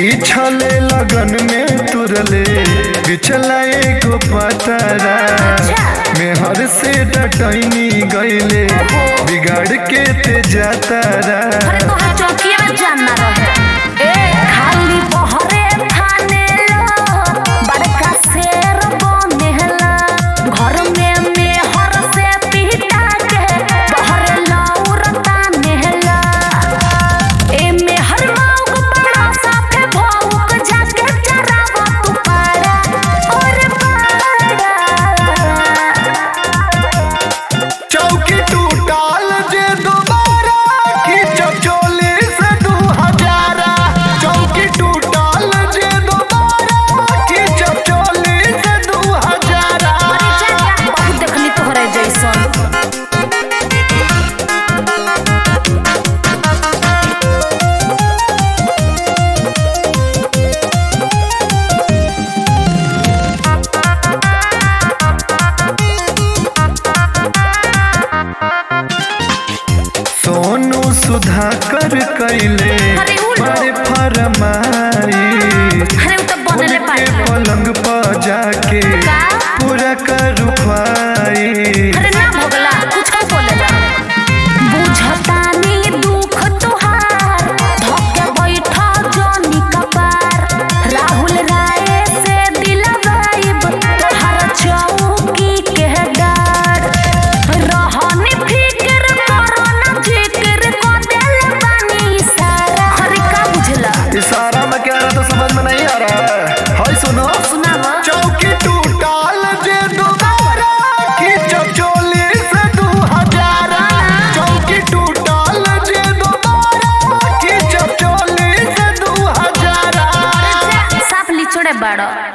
पीछले लगन में तुरले बिछला एगो पतरा मेहर से डटैनी गईले बिगाड़ के ते जातारा अरे तोहर चौकिया में जानना रहे ए खाली बहरे थाने लो बड़का शेर बनेला घर में मेहर से पिटा के बहरे लौरता नेहला ए मेहर मौक बड़ा साफे भौक जाके चरावा तू पारा और पारा चौकी टूटाल जे दोबारा खींचब चोली से दू हजारा चौकी टूटाल जे दोबारा खींचब चोली से दू हजारा बहुत देखनी तोहरे जैसन सोनू सुधाकर कैले अरे उल्लू। बड़े फरमा